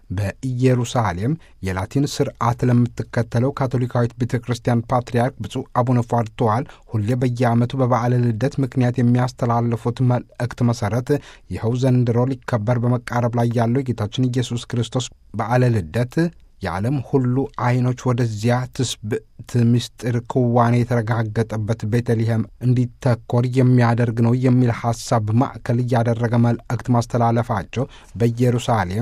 በኢየሩሳሌም የላቲን ስርዓት ለምትከተለው ካቶሊካዊት ቤተ ክርስቲያን ፓትርያርክ ብፁዕ አቡነ ፏርተዋል ሁሌ በየዓመቱ በበዓለ ልደት ምክንያት የሚያስተላልፉት መልእክት መሠረት ይኸው ዘንድሮ ሊከበር በመቃረብ ላይ ያለው የጌታችን ኢየሱስ ክርስቶስ በዓለ ልደት የዓለም ሁሉ ዐይኖች ወደዚያ ትስብእት ምስጢር ክዋኔ የተረጋገጠበት ቤተልሔም እንዲተኮር የሚያደርግ ነው የሚል ሐሳብ ማዕከል እያደረገ መልእክት ማስተላለፋቸው በኢየሩሳሌም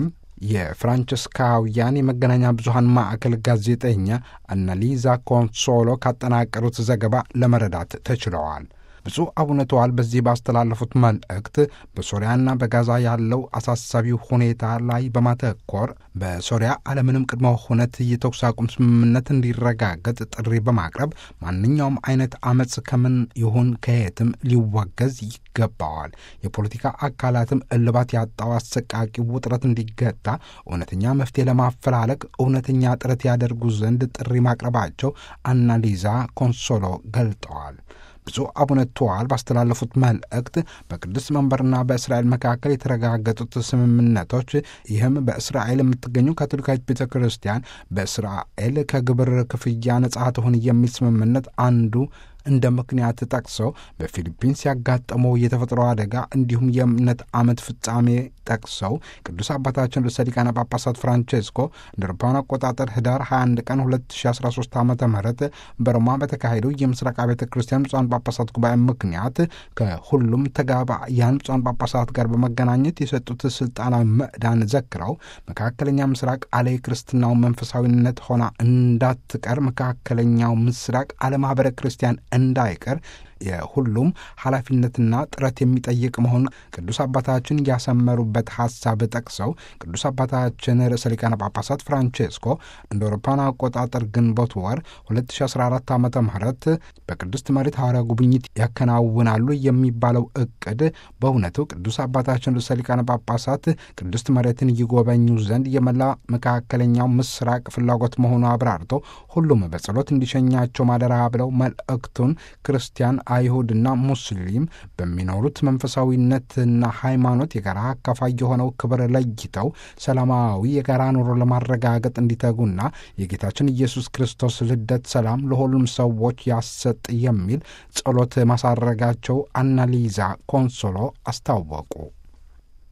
የፍራንቸስካውያን የመገናኛ ብዙኃን ማዕከል ጋዜጠኛ አናሊዛ ኮንሶሎ ካጠናቀሩት ዘገባ ለመረዳት ተችለዋል። ብፁዕ አቡነ ተዋል በዚህ ባስተላለፉት መልእክት በሶሪያና በጋዛ ያለው አሳሳቢ ሁኔታ ላይ በማተኮር በሶሪያ አለምንም ቅድመ ሁነት የተኩስ አቁም ስምምነት እንዲረጋገጥ ጥሪ በማቅረብ ማንኛውም አይነት አመፅ ከምን ይሁን ከየትም ሊወገዝ ይገባዋል። የፖለቲካ አካላትም እልባት ያጣው አሰቃቂ ውጥረት እንዲገታ እውነተኛ መፍትሄ ለማፈላለግ እውነተኛ ጥረት ያደርጉ ዘንድ ጥሪ ማቅረባቸው አናሊዛ ኮንሶሎ ገልጠዋል። ብፁዕ አቡነ ተዋል ባስተላለፉት መልእክት በቅዱስ መንበርና በእስራኤል መካከል የተረጋገጡት ስምምነቶች ይህም በእስራኤል የምትገኙ ካቶሊካዊት ቤተ ክርስቲያን በእስራኤል ከግብር ክፍያ ነጻ ትሆን የሚል ስምምነት አንዱ እንደ ምክንያት ጠቅሰው በፊሊፒንስ ያጋጠመው የተፈጥሮ አደጋ እንዲሁም የእምነት ዓመት ፍጻሜ ጠቅሰው ቅዱስ አባታችን ርዕሰ ሊቃነ ጳጳሳት ፍራንቼስኮ እንደ አውሮፓውያን አቆጣጠር ህዳር 21 ቀን 2013 ዓ ም በሮማ በተካሄደው የምስራቅ ቤተ ክርስቲያን ብፁዓን ጳጳሳት ጉባኤ ምክንያት ከሁሉም ተጋባያን ብፁዓን ጳጳሳት ጋር በመገናኘት የሰጡት ስልጣናዊ ምዕዳን ዘክረው መካከለኛ ምስራቅ አለ ክርስትናው መንፈሳዊነት ሆና እንዳትቀር መካከለኛው ምስራቅ አለማህበረ ክርስቲያን እንዳይቀር የሁሉም ኃላፊነትና ጥረት የሚጠይቅ መሆኑን ቅዱስ አባታችን ያሰመሩበት ሐሳብ ጠቅሰው ቅዱስ አባታችን ርዕሰ ሊቃነ ጳጳሳት ፍራንቼስኮ እንደ አውሮፓውያን አቆጣጠር ግንቦት ወር 2014 ዓ ም በቅድስት መሬት ሐዋርያ ጉብኝት ያከናውናሉ የሚባለው እቅድ በእውነቱ ቅዱስ አባታችን ርዕሰ ሊቃነ ጳጳሳት ቅድስት መሬትን ይጎበኙ ዘንድ የመላ መካከለኛው ምስራቅ ፍላጎት መሆኑ አብራርተው ሁሉም በጸሎት እንዲሸኛቸው ማደራ ብለው መልእክቱን ክርስቲያን አይሁድና ሙስሊም በሚኖሩት መንፈሳዊነትና ሃይማኖት የጋራ አካፋይ የሆነው ክብር ለይተው ሰላማዊ የጋራ ኑሮ ለማረጋገጥ እንዲተጉና የጌታችን ኢየሱስ ክርስቶስ ልደት ሰላም ለሁሉም ሰዎች ያሰጥ የሚል ጸሎት ማሳረጋቸው አናሊዛ ኮንሶሎ አስታወቁ።